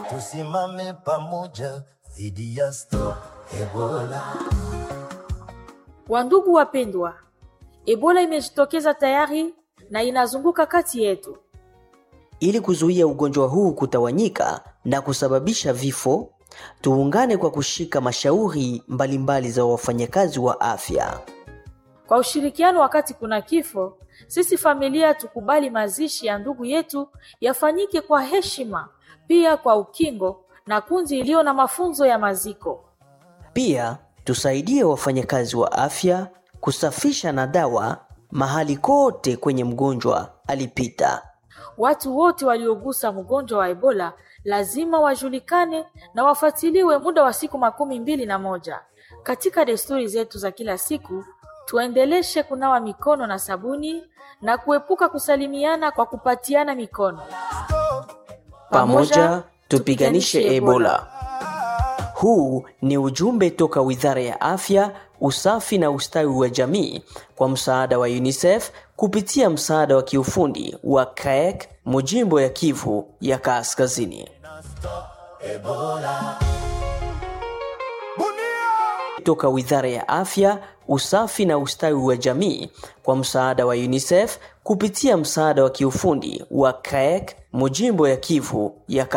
tusimame pamoja dhidi ya Stop Ebola. Wandugu wapendwa, Ebola imejitokeza tayari na inazunguka kati yetu. Ili kuzuia ugonjwa huu kutawanyika na kusababisha vifo, tuungane kwa kushika mashauri mbalimbali za wafanyakazi wa afya. Kwa ushirikiano wakati kuna kifo, sisi familia tukubali mazishi ya ndugu yetu yafanyike kwa heshima, pia kwa ukingo na kundi iliyo na mafunzo ya maziko. Pia tusaidie wafanyakazi wa afya kusafisha na dawa mahali kote kwenye mgonjwa alipita. Watu wote waliogusa mgonjwa wa Ebola lazima wajulikane na wafuatiliwe muda wa siku makumi mbili na moja. Katika desturi zetu za kila siku, tuendeleshe kunawa mikono na sabuni na kuepuka kusalimiana kwa kupatiana mikono. Pamoja tupiganishe Ebola. Huu ni ujumbe toka Wizara ya Afya, Usafi na Ustawi wa Jamii kwa msaada wa UNICEF kupitia msaada wa kiufundi wa CAEK mujimbo ya Kivu ya Kaskazini. Toka Wizara ya Afya, Usafi na Ustawi wa Jamii kwa msaada wa UNICEF kupitia msaada wa kiufundi wa CAEK mujimbo ya Kivu ya